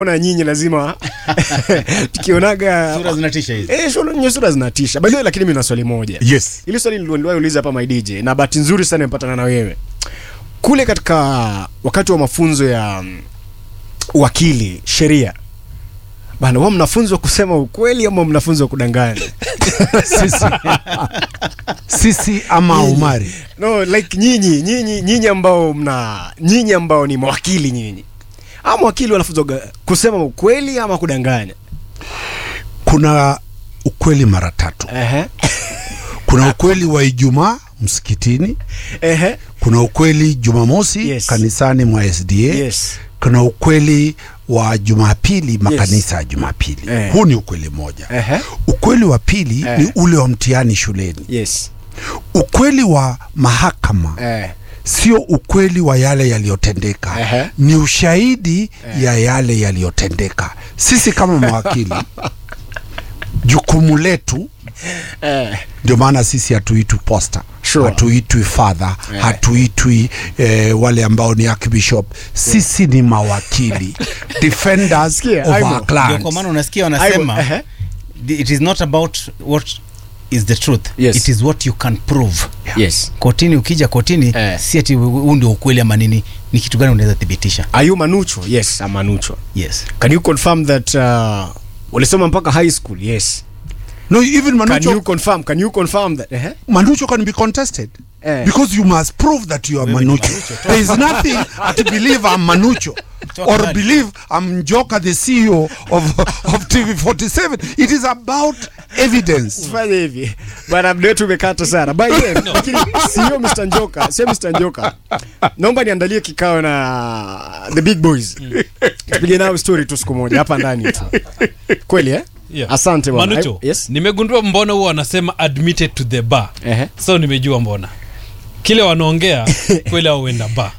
na nyinyi lazima tukionaga Sura zinatisha hizi. eh, sura nye sura zinatisha by the way, lakini mimi na swali moja Yes. ili swali niliwahi uliza hapa my DJ na bahati nzuri sana nimepatana na wewe kule katika wakati wa mafunzo ya mm, wakili sheria bana wao mnafunzwa kusema ukweli ama mnafunzwa kudanganya Sisi, sisi ama Umari no like nyinyi nyinyi nyinyi ambao mna nyinyi ambao ni mawakili nyinyi ama wakili wanafunzwa ga- kusema ukweli ama kudanganya kuna ukweli mara tatu. ehe Kuna ukweli wa Ijumaa msikitini, ehe kuna ukweli Jumamosi Yes. kanisani mwa SDA, yes kuna ukweli wa Jumapili makanisa ya Jumapili. Eh. Huu ni ukweli mmoja. ehe Ukweli wa pili Eh. ni ule wa mtihani shuleni. yes Ukweli wa mahakama eh sio ukweli wa yale yaliyotendeka, Ehe. ni ushahidi ya yale yaliyotendeka. Sisi kama mawakili, jukumu letu eh ndio maana sisi hatuitwi posta Sure. hatuitwi father Eh. hatuitwi eh, wale ambao ni archbishop sisi ni mawakili defenders Sikia, of Aimo. our Ndio clients kwa maana unasikia Aibu, wanasema ehe. it is not about what is the truth Yes. it is what you can prove yes kotini ukija kotini Eh. si ati huu ndio ukweli ama nini ni kitu gani unaweza thibitisha are you manucho yes i'm manucho yes can you confirm that uh, ulisoma mpaka high school yes no even can manucho you confirm can you confirm that ehe manucho can be contested Eh. because you must prove that you are Wewe ni manucho Manucho, toa there is nothing to believe i'm manucho Toa or kibali. believe i'm njoka the ceo of, of tv47 it is about evidence fanya hivi bwana mda wetu umekata sana by the way lakini sio Mr Njoka sio Mr Njoka naomba niandalie kikao na the big boys tupige nao story tu siku moja hapa ndani tu kweli eh Yeah. asante bwana Manucho, I- yes nimegundua mbona huwa wanasema admitted to the bar Ehe. so nimejua mbona kile wanaongea kweli au uenda bar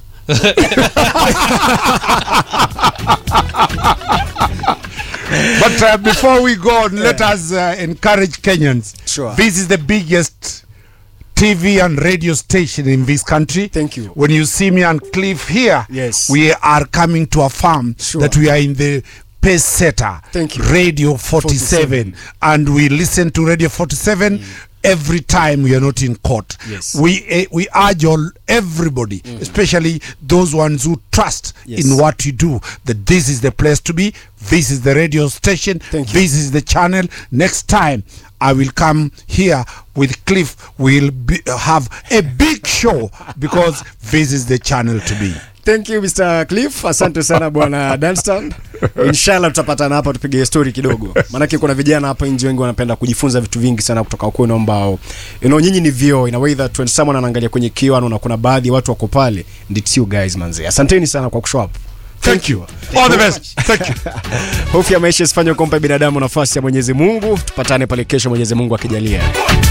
But uh, before we go on, let us uh, encourage Kenyans. Sure. This is the biggest TV and radio station in this country. Thank you. When you see me and Cliff here, Yes. we are coming to affirm Sure. that we are in the pace setter. Thank you. Radio 47. 47. And we listen to Radio 47 every time we are not in court. Yes. We uh, we urge all everybody, especially those ones who trust Yes. in what you do, that this is the place to be. This is the radio station. Thank you. This is the channel. Next time, I will come here with Cliff. We'll be, have a big show because this is the channel to be. Thank you Mr. Cliff. Asante sana bwana Danstan. Inshallah tutapatana hapa tupige story kidogo. Maanake kuna vijana hapa nje wengi wanapenda kujifunza vitu vingi sana kutoka kwenu ambao you know nyinyi ni vioo in a way that when someone anaangalia kwenye kioo anaona kuna baadhi ya watu wako pale and it's you guys manze. Asanteni sana kwa kushow up. Thank you. All the best. Thank you. Hofu ya maisha isifanye kumpa binadamu nafasi ya Mwenyezi Mungu. Tupatane pale kesho Mwenyezi Mungu akijalia.